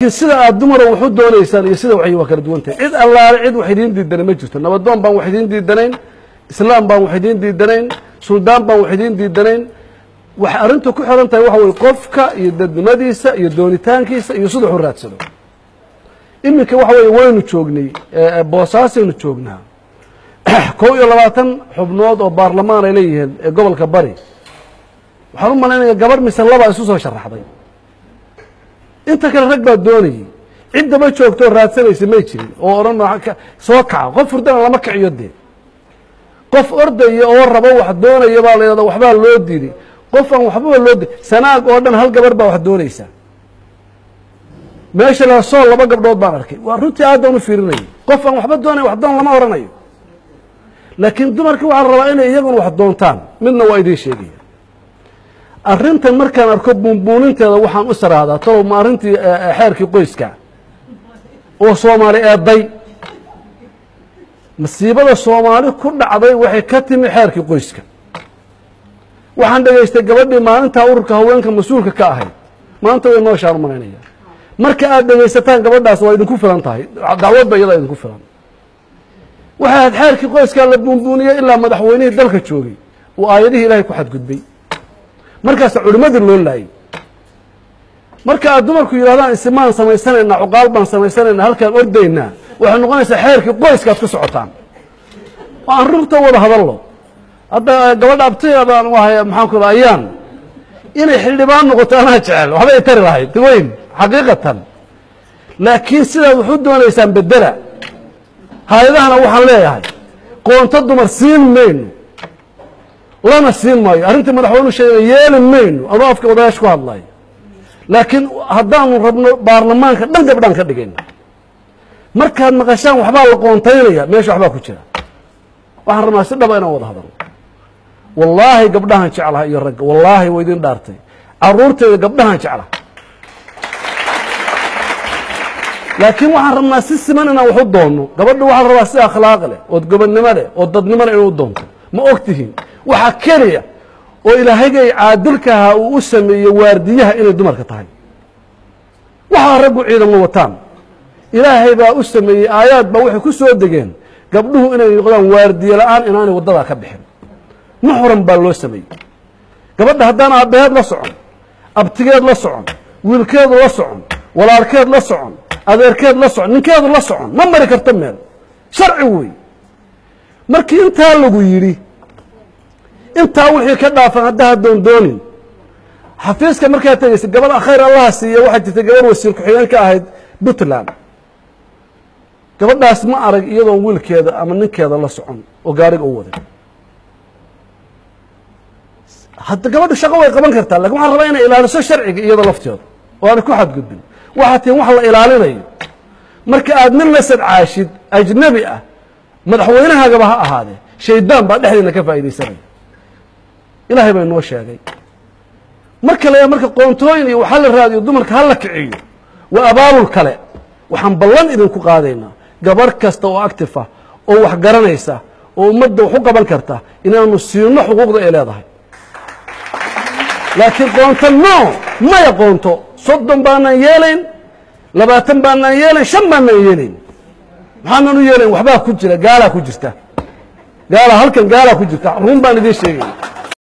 sida aad dumara wax u doonaysaan iyo sida waxay waa kala duwan tahay cid allaale cid wax idiin diidanay ma jirto nabadoon baan wax idiin diidanayn islaam baan wax idiin diidanayn suldaan baan wax idiin diidanayn waxay arrintu ku xiran tahay waxa weye qofka iyo dadnimadiisa iyo doonitaankiisa iyo sida wax u raadsado iminka waxa weeye waynu joognay boosaasaynu joognaa kow iyo labaatan xubnood oo baarlamaan ay leeyihiin ee gobolka bari waxaan u malaynaya gabarh mise laba isu soo sharaxday inta kale rag baa doonayay ciddaba joogto oo raadsanaysa may jirin oo odhan soo kaca qof hurdana lama kiciyo dee qof ordaya oo rabo wax doonaya baa la yidhahda waxbaa loo diiday qof aan waxbaba loo di sanaag oo dhan hal gabar baa wax doonaysa meesha la sool laba gabdhood baan arkay waa runtii aad baan u fiirinayay qof aan waxba doonaya wax doon lama oranayo laakiin dumarkii waxaa rabaa inay iyaguna wax doontaan midna waa idiin sheegaya arrintan markaan arko buunbuuninteeda waxaan u saraahdaa talow ma arrintii xeerkii qoyska oo soomaali eeday masiibada soomaali ku dhacday waxay ka timi xeerkii qoyska waxaan dhegaystay gabadhii maalintaa ururka haweenka mas-uulka ka ahayd maanta way noo shaan malaynaya marka aad dhegaysataan gabadhaas waa idinku filan tahay dacwadba iyadaa idinku filan waxay ahayd xeerkii qoyskaa la buunbuuniyey ilaa madaxweynihii dalka joogay uu aayadihii ilaahay ku xadgudbay markaasa culimmadii loo laayay marka aad dumarku yidhahdaan isimaan samaysanaynaa cuqaal baan samaysanaynaa halkaan ordaynaa waxay noqonaysaa xeerkii qoyskaad ku socotaan oo aan runta wada hadallo hadda gabadha abtigeedaan u ahay maxaan ku ayaan inay xildhibaan noqoto anaa jecel waxbay tari lahayd weyn xaqiiqatan laakiin sidaad wax u doonaysaan bedela hay-adahana waxaan leeyahay qoonto dumar siin mayno lana siin maayo arrintii madaxweynu sheegay yeeli mayno adoo afka odayaasha ku hadlayo laakiin haddaanu rabno baarlamaanka dhan gabdhaan ka dhigayna markaad maqashaan waxbaa la qoontaynaya meesha waxbaa ku jira waxaan rabnaa si dhaba inaan wada hadalno wallaahi gabdhahan jeclaha iyo ragga wallaahi waa idin dhaartay caruurteeda gabdhahan jeclaha laakiin waxaan rabnaa si siman inaan wax u doonno gabadha waxaan rabaa si akhlaaq leh ood gobodnimo leh oo dadnimo leh inuu doonto ma og tihiin waxaa keliya oo ilaahagay caadilkaha uu u sameeyey waardiyaha inay dumarka tahay waxaa raggu ciidamo wataan ilaahay baa u sameeyey aayaad baa waxay ku soo degeen gabdhuhu inay noqdaan waardiye la-aan inaanay waddadaa ka bixin muxram baa loo sameeyey gabadha haddaan aabbaheed la socon abtigeed la socon wiilkeedu la socon walaalkeed la socon adeerkeed la socon ninkeedu la socon ma mari karto meel sharci wey markii intaa lagu yidhi intaa wixii ka dhaafan haddaha doondoonin xafiiska markaad tegaysay gabadha khayr allaha siiya waxaa jirtay gabarh wasiir ku-xigeen ka ahayd puntland gabadhaas ma arag iyadoon wiilkeeda ama ninkeeda la socon oo gaariga u waday hadda gabadhu shaqo way qaban kartaa lakin waxaan rabaa inay ilaaliso sharciga iyada lafteeda oo aanay ku xadgudbin waxaa tihin wax la ilaalinayo marka aad nin la sadcaashid ajnabi ah madaxweynahaagaba ha ahaadee shaydaan baa dhexdeena ka faa'iidaysanaya ilaahay baa inoo sheegay mar kale marka qoontooyin iyo waxa la raadiyo dumarka ha la kiciyo waa abaabul kale waxaan ballan idinku qaadaynaa gabarh kasta oo actif ah oo wax garanaysa oo ummadda wax u qaban karta inaanu siino xuquuqda ay leedahay laakiin qoonto no maya qoonto soddon baanaan yeelayn labaatan baanaan yeelayn shan baanaan yeelayn maxaanan u yeelayn waxbaa ku jira gaalaa ku jirta gaala halkan gaalaa ku jirta run baan idiin sheegay